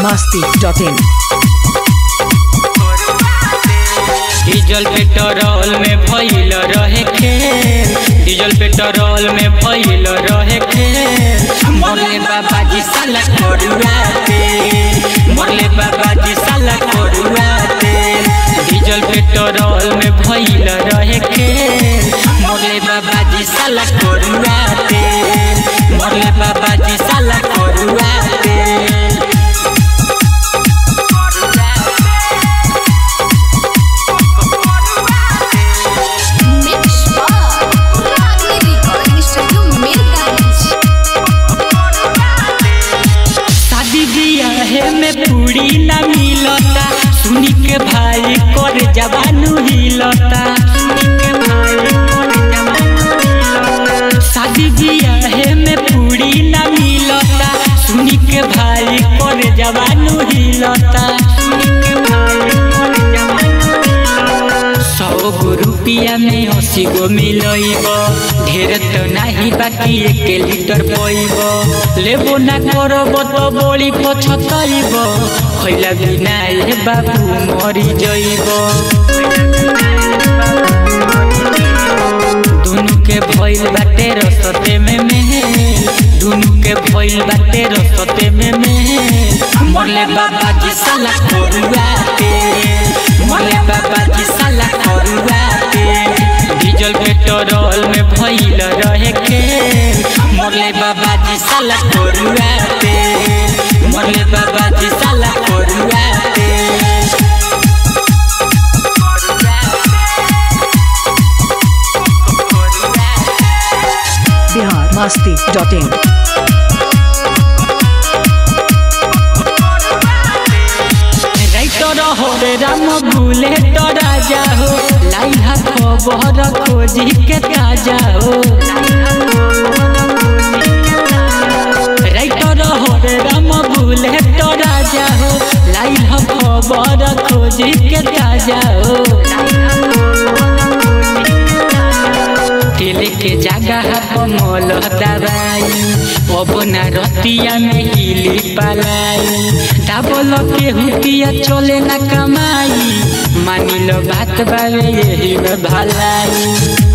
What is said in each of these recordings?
masti.in diesel petrol में भइल रहे खेल डीजल पेट्रोल में भइल रहे खेल मरले बाबा जी साला करुआ तेल मरले बाबा जी साला करुआ तेल डीजल पेट्रोल में भइल रहे खेल मरले बाबा जी साला करुआ तेल मरले बाबा जी साला करुआ तेल Mix Bar, Ragni Recording Studio, Mirgans. शादी बियाहे में पूरी ना मिलता सुनी के भाई कर जवानू हिलता सुनी के भाई कर जवानू हिलता। शादी बियाहे में पूरी ना मिलता सुनी के भाई कर जवानू हिलता सुनी के भाई कर जवानू हिलता। सौ गो रुपिया में अस्सी गो मिलैब ढेर तो नाही बाकी एक लीटर पैब लेबो ना करब तो बड़ी पछतैब खैला बिना ए बाबू मरी जइब दुनु के भइल बाटे रसते में मेल दुनु के भइल बाटे रसते में मेल मरले बाबा जी साला करुआ तेल मरले बाबा जी साला करुआ तेल डीजल पेट्रोल में भइल रहे खेल मरले बाबा जी साला करुआ तेल मरले बाबा जी साला करुआ तेल Bihar masti.in राइटर हो रे राम भूले तो राजा हो लाइहा खबर खोजी के ताजा हो राइटर हो रे राम भूले तो राजा हो लाइहा खबर खोजी के ताजा हो तेल के जगह कमल दवाई अब ना रतिया में हिली पलाई डाबल के हुतिया चले ना कमाई मानी लो बात बावे यही में भलाई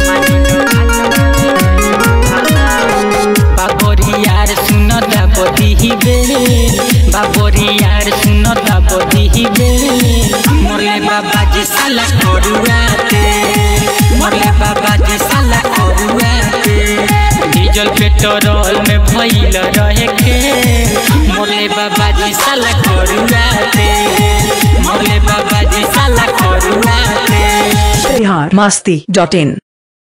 बाबरी यार सुन दाबदी ही बेल बाबरी यार सुन दाबदी ही बेल मरले बाबा जी साला करुआ तेल मरले बाबा जी साला करुआ तेल डीजल पेट्रोल में भइल रहे खेल मरले बाबा जी साला करुआ तेल मरले बाबा जी साला करुआ तेल Bihar masti.in